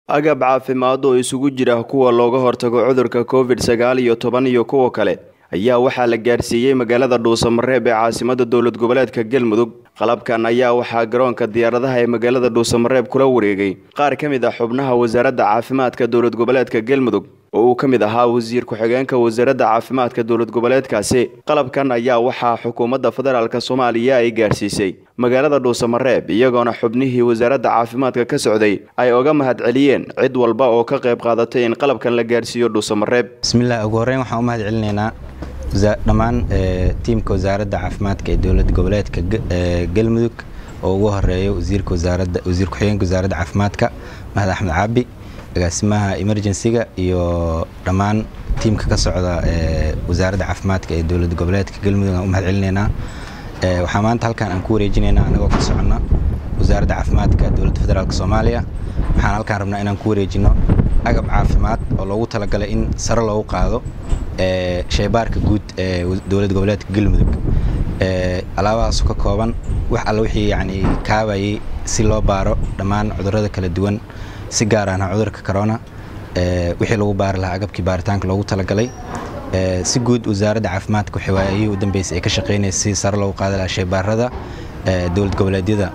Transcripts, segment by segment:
agab caafimaad oo isugu jira kuwa looga hortago cudurka covid sagaal iyo toban iyo kuwa kale ayaa waxaa la gaarsiiyey magaalada dhuusamareeb ee caasimada dowlad goboleedka galmudug qalabkan ayaa waxaa garoonka diyaaradaha ee magaalada dhuusamareeb kula wareegay qaar ka mid ah xubnaha wasaaradda caafimaadka dowlad goboleedka galmudug oo uu ka mid ahaa wasiir ku-xigeenka wasaaradda caafimaadka dowlad goboleedkaasi qalabkan ayaa waxaa xukuumadda federaalk soomaaliya ay gaarsiisay magaalada dhuusamareeb iyagoona xubnihii wasaaradda caafimaadka ka socday ay oga mahad celiyeen cid walba oo ka qayb qaadatay in qalabkan la gaarsiiyo dhuusamareeb bismillaah ugu horreyn waxaan u mahad celinaynaa dhammaan tiimka wasaaradda caafimaadka ee dowlad goboleedka galmudug oo ugu horeeyo wasiirka wasaaradda wasiir ku-xigeenka wasaaradda caafimaadka mahad axmed caabi agaasimaha emergencyga iyo dhammaan tiimka ka socda wasaaradda caafimaadka ee dowlad goboleedka galmudug aan u mahad celinaynaa waxaa maanta halkan aan ku wareejinaynaa anagoo ka soconna wasaaradda caafimaadka dowladda federaalk soomaaliya waxaan halkaan rabnaa inaan ku wareejino agab caafimaad oo loogu talagalay in sare loogu qaado shaybaarka guud ee dowlad goboleedka galmudug alaabahaasu ka kooban wax alla wixii yacni kaabayay si loo baaro dhammaan cudurrada kala duwan si gaar ahna cudurka corona wixii lagu baari lahaa agabkii baaritaanka loogu talagalay si guud wasaaradda caafimaadka waxay waayihii u dambeysay ay ka shaqaynaysa si sare loogu qaadi lahaa shaybaarada dowlad goboleedyada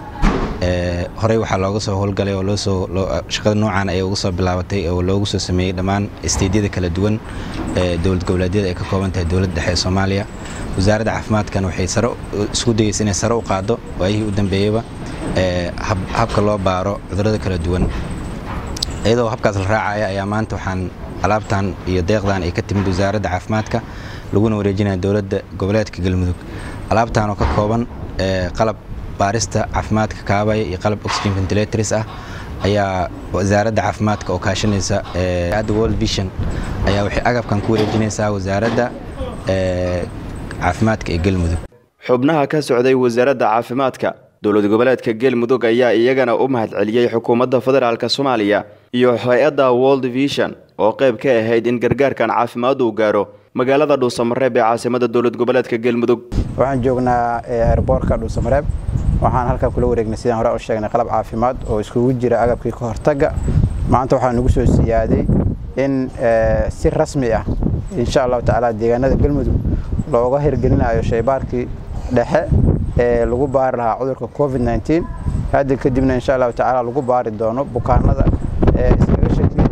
horey waxaa looga soo howlgalay oo loosoo shaqada noocan ay uga soo bilaabatay oo loogu soo sameeyey dhammaan isteydyada kala duwan ee dowlad goboleedyada ay ka kooban tahay dowladda dhexe ee soomaaliya wasaaradda caafimaadkan waxay sare isku dayeysa inay sare u qaado waayihii u dambeeyeyba habka loo baaro cudurrada kala duwan iyadoo habkaas la raacaya ayaa maanta waxaan alaabtan iyo deeqdan ay ka timid wasaaradda caafimaadka laguna wareejinaya dowladda goboleedka galmudug alaabtan oo ka kooban qalab baarista caafimaadka kaabaya iyo qalab oxygen ventilators ah ayaa wasaaradda caafimaadka oo kaashanaysa adda world vision ayaa waxay agabkan ku wareejinaysaa wasaaradda caafimaadka ee galmudug xubnaha ka socday wasaaradda caafimaadka dowlad goboleedka galmudug ayaa iyagana u mahad celiyey xukuumadda federaalk soomaaliya iyo hay-adda world vision oo qayb ka ahayd in gargaarkan caafimaad uu gaaro magaalada dhuusamareeb ee caasimada dowlad goboleedka galmudug waxaan joognaa airboortka dhuusamareeb waxaan halkan kula wareegnay sidaan hore u sheegnay qalab caafimaad oo iskugu jira agabkii ka hortagga maanta waxaa nagu soo siyaaday in si rasmi ah insha allahu tacaala deegaanada galmudug looga hirgelinayo shaybaarkii dhexe ee lagu baari lahaa cudurka covid nteen hadda kadibna insha allahu tacaala lagu baari doono bukaanada ee iskaga shakiya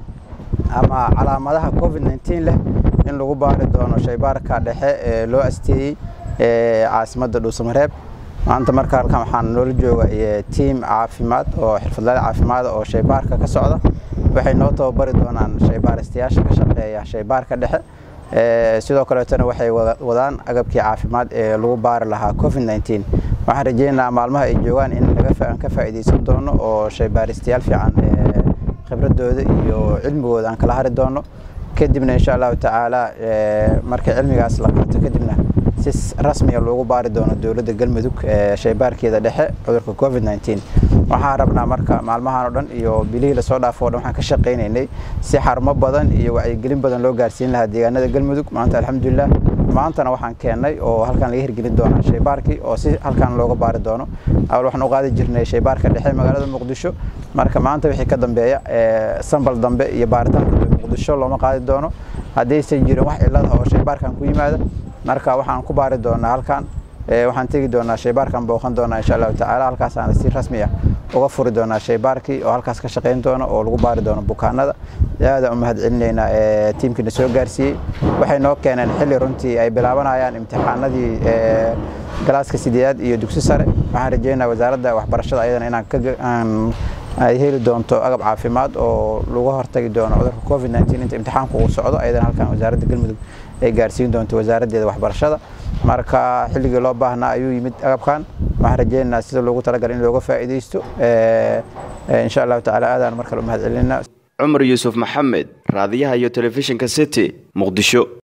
ama calaamadaha covid nteen leh in lagu baari doono shaybaarka dhexe ee loo asteeyey caasimadda dhuusamareeb maanta marka halkan waxaan noola jooga tiim caafimaad oo xirfadlaada caafimaada oo shaybaarka ka socda waxay noo tababari doonaan shaybaaristayaasha ka shaqeeya shaybaarka dhexe sidoo kaleetona waxay wadaan agabkii caafimaad ee lagu baari lahaa covid nteen waxaan rajeynayaa maalmaha ay joogaan in aan ka faa'iidaysan doono oo shaybaaristayaal fiican khibradooda iyo cilmigooda aan kala hari doono kadibna insha allahu tacaala markay cilmigaas la qaato kadibna si rasmiga loogu baari doono dowladda galmudug shaybaarkeeda dhexe cudurka covid nteen waxaan rabnaa marka maalmahan oo dhan iyo bilihii lasoo dhaafo o dhan waxaan ka shaqaynaynay si xarumo badan iyo wacyigelin badan loo gaarsiin lahaa deegaanada galmudug maanta alxamdulilah maantana waxaan keennay oo halkan laga hirgelin doonaa shaybaarkii oo si halkan looga baari doono awal waxaan u qaadi jirnay shaybaarka dhexe magaalada muqdisho marka maanta wixii ka dambeeya sambal dambe iyo baaritaan dambe muqdisho looma qaadi doono haddaysan jirin wax cilada oo shaybaarkan ku yimaada marka waxaan ku baari doonaa halkan waxaan tegi doonaa shaybaarkan booqan doonaa insha allahu tacaala halkaasaana si rasmi ah uga furi doonaa shaybaarkii oo halkaas ka shaqayn doono oo lagu baari doono bukaanada aadaan u mahad celinaynaa tiimkiina soo gaarsiiyey waxay noo keeneen xilli runtii ay bilaabanayaan imtixaanadii galaaska sideedaad iyo dugsi sare waxaan rajeynaa wasaaradda waxbarashada ayadana inaan ay heli doonto agab caafimaad oo lagu hortagi doono cudurka covid nteen inta imtixaanku uu socdo ayadana halkan wasaaradda galmudug ay gaarsiin doonto wasaaraddeeda waxbarashada marka xilligii loo baahnaa ayuu yimid agabkan waxaan rajeynaynaa sida loogu talagalay in looga faa'iidaysto insha allahu tacaala aadaan mar kale u mahad celinaa cumar yuusuf maxamed raadiyaha iyo telefishinka city muqdisho